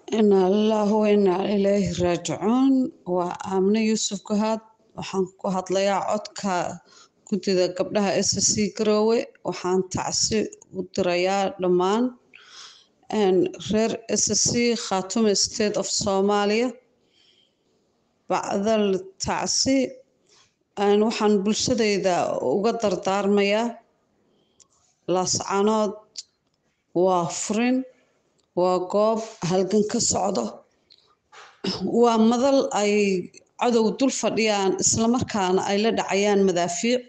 Inaa lillahi wa inaa ilayhi raajicuun waa aamino yuusuf gahaad waxaan ku hadlayaa codka guddida gabdhaha SSC Garowe waxaan tacsi u dirayaa dhammaan reer SSC Khartoum State of Somalia bacdal tacsi waxaan bulshadayda uga dardaarmayaa laascanood waa furin waa goob halgan ka socdo waa madal ay cadow dul fadhiyaan islamarkaana ay la dhacayaan madaafiic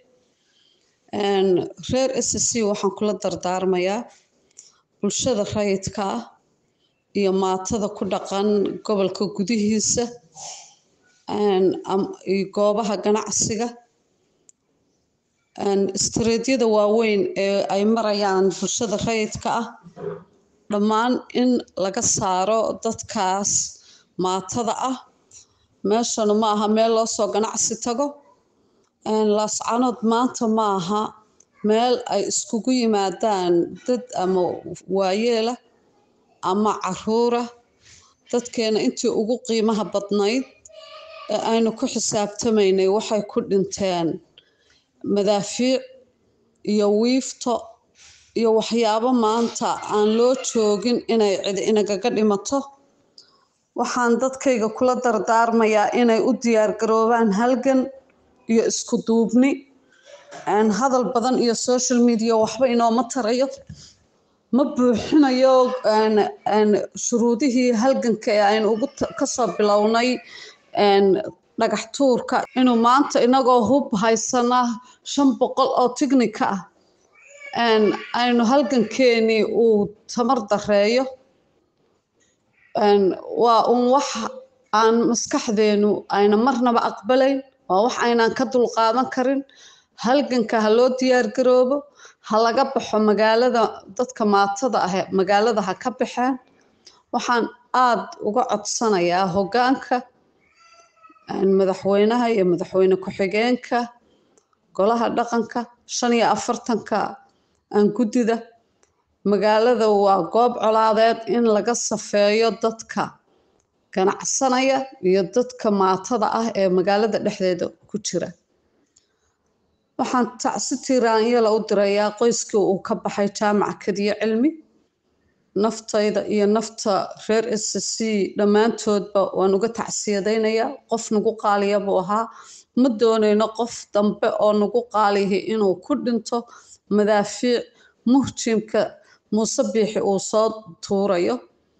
reer SSC waxaan kula dardaarmayaa bulshada rayidka ah iyo maatada ku dhaqan gobolka gudihiisa iyo goobaha ganacsiga istaraatiijyada waaweyn ee ay marayaan bulshada rayidka ah dhammaan in laga saaro dadkaas maatada ah meeshana ma aha meel loo soo ganacsi tago laascanood maanta ma aha meel ay iskugu yimaadaan dad ama waayeela ama caruura dadkeena intii ugu qiimaha badnayd ee aynu ku xisaabtamaynay waxay ku dhinteen madaafiic iyo wiifto iyo waxyaabo maanta aan loo joogin inay cidi inagaga dhimato waxaan dadkayga kula dardaarmayaa inay u diyaargaroobaan halgan iyo isku duubni hadal badan iyo social media waxba inooma tarayo ma buuxinayo shuruudihii halganka ee aynu ugu kasoo bilownay dhagax tuurka inuu maanta inagoo hub haysana shan boqol oo tignika ah aynu halgankeenii uu tamar dareeyo waa un wax aan maskaxdeenu ayna marnaba aqbalayn waa wax aynaan ka dulqaadan karin halganka ha loo diyaargaroobo ha laga baxo magaalada dadka maatada ah magaalada ha ka baxeen waxaan aada uga codsanayaa hoggaanka madaxweynaha iyo madaxweyne ku-xigeenka golaha dhaqanka shan iyo afartanka guddida magaalada waa goob colaadeed in laga safeeyo dadka ganacsanaya iyo dadka maatada ah ee magaalada dhexdeeda ku jira waxaan tacsi tiiraanyala u dirayaa qoyskii uu ka baxay jaamaca kadiyo cilmi naftayda iyo nafta reer SSC dhammaantoodba waan uga tacsiyadaynayaa qof nagu qaaliya buu ahaa ma doonayno qof dambe oo nagu qaalihi inuu ku dhinto madaafiic muhjimka muuse biixi uu soo tuurayo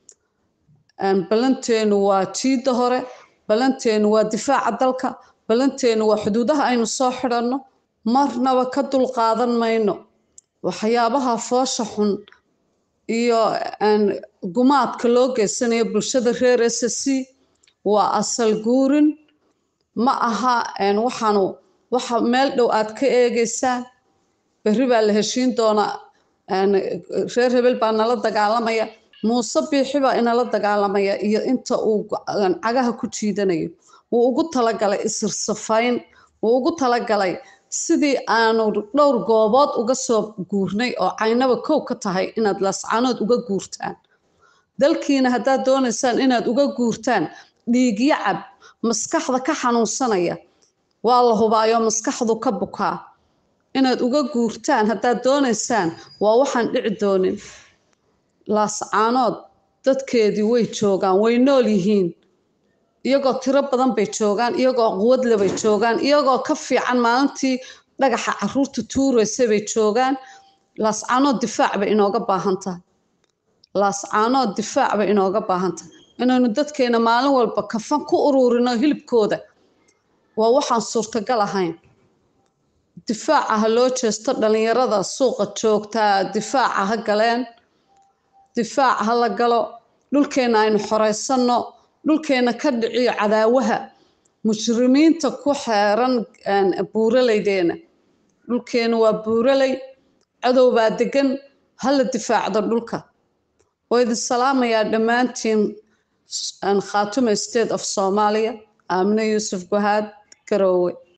balanteenu waa jiidda hore balanteenu waa difaaca dalka balanteenu waa xuduudaha aynu soo xidhanno marnaba ka dulqaadan mayno waxyaabaha foosha xun iyo gumaadka loo geysanayo bulshada reer SSC waa asal guurin ma aha waxaanu waxa meel dhow aad ka eegeysaan berri baa la heshiin doonaa reer hebel baa nala dagaalamaya muuse biixi baa inala dagaalamaya iyo inta uu cagaha ku jiidanayo wuu ugu talagalay isirsafayn wuu ugu talagalay sidii aanu dhowr goobood uga soo guurnay oo caynaba kow ka tahay inaad laascanood uga guurtaan dalkiina haddaad doonaysaan inaad uga guurtaan dhiigyo cab maskaxda ka xanuunsanaya waa la hubaayo maskaxdu ka bukaa inaad uga guurtaan haddaad doonaysaan waa waxaan dhici doonin laascaanood dadkeedii way joogaan way nool yihiin iyagoo tiro badan bay joogaan iyagoo quwadle bay joogaan iyagoo ka fiican maalintii dhagaxa caruurta tuuraysay bay joogaan laascaanood difaac bay inooga baahan tahay laascaanood difaac bay inooga baahan tahay inaynu dadkeena maalin walba kafan ku ururino hilibkooda waa waxaan suurtagal ahayn difaaca ha loo jeesto dhalinyarada suuqa joogtaa difaaca ha galeen difaaca ha la galo dhulkeena aynu xoreysanno dhulkeena ka dhiciyo cadaawaha mujrimiinta ku xeeran buuralaydeena dhulkeena waa buuraley cadow baa degan ha la difaacdo dhulka waa idin salaamayaa dhammaantiin khaatume state of soomaaliya aamine yuusuf gahaad garoowe